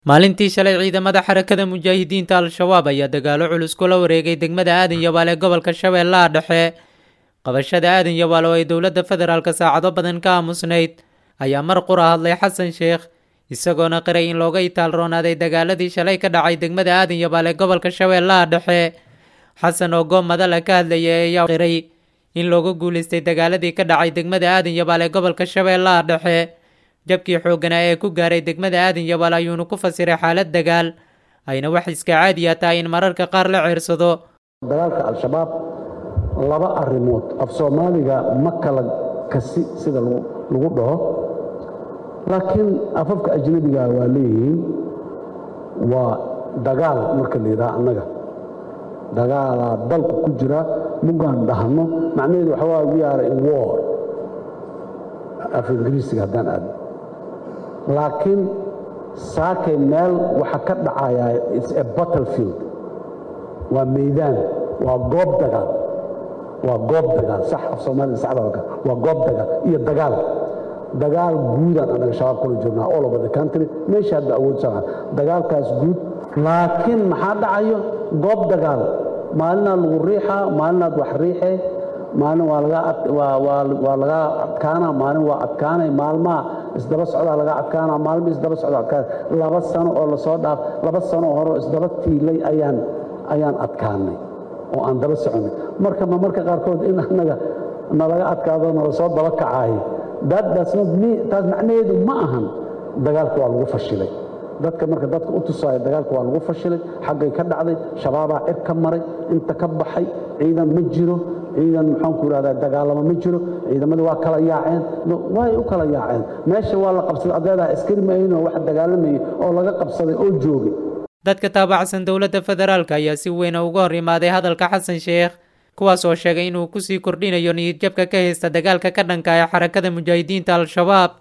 maalintii shalay ciidamada xarakada mujaahidiinta al-shabaab ayaa dagaalo culus kula wareegay degmada aadan yabaal ee gobolka shabeellaha dhexe qabashada aadan yabaal oo ay dowladda federaalk saacado badan ka aamusnayd ayaa mar qura hadlay xasan sheekh isagoona qiray in looga itaalroonaaday dagaaladii shalay ka dhacay degmada aadan yabaal ee gobolka shabeellaha dhexe xasan oo goob madala ka hadlayay ayaa qiray in looga guulaystay dagaaladii ka dhacay degmada aadan yabaal ee gobolka shabeellaha dhexe jabkii xoogganaa ee ku gaaray degmada aadan yabaal ayuuna ku fasiray xaalad dagaal ayna wax iska caadiya tahay in mararka qaar la ceersado dagaalka al-shabaab laba arrimood af soomaaliga ma kala kasi sida lagu dhaho laakiin afafka ajnabiga waa leeyihiin waa dagaal marka la yidhaha annaga dagaalaa dalku ku jira mugaan dhahno macnaheedu waxa waa we are in war af ingiriisiga haddaan aadno laakiin saakay meel waxa ka dhacayaa its a battlefield waa meydaan waa goob dagaal waa goob dagaal sax af soomaalida saxda waa goob dagaal iyo dagaal dagaal guudaan annaga shabaab kula jirnaa all over the country meesha hadda awood sanaa dagaalkaas guud laakiin maxaa dhacayo goob dagaal maalinaad lagu riixaa maalinaad wax riixee maalin waa laga adkaana maalin waa adkaanay maalmaha isdaba socdaa laga adkaana maalma isdaba socda adkaan laba sano oo lasoo dhaaf laba sano hore isdaba tiilay ayaan ayaan adkaanay oo aan daba soconay marka ma marka qaarkood in annaga nalaga adkaado nala soo daba kacaayo taas macnaheedu ma ahan dagaalka waa lagu fashilay dadka marka dadka u tusaayo dagaalka waa lagu fashilay xaggay ka dhacday shabaabaa cir ka maray inta ka baxay ciidan ma jiro ciidan maxaanku idhahdaa dagaalamo ma jiro ciidamadu waa kala yaaceen way u kala yaaceen meesha waa la qabsaday adeedaa askari maaynoo wax dagaalamayay oo laga qabsaday oo joogay dadka taabacsan dowladda federaalk ayaa si weyna uga hor imaaday hadalka xasan sheekh kuwaas oo sheegay inuu kusii kordhinayo niyadjabka ka haysta dagaalka ka dhanka ee xarakada mujaahidiinta al-shabaab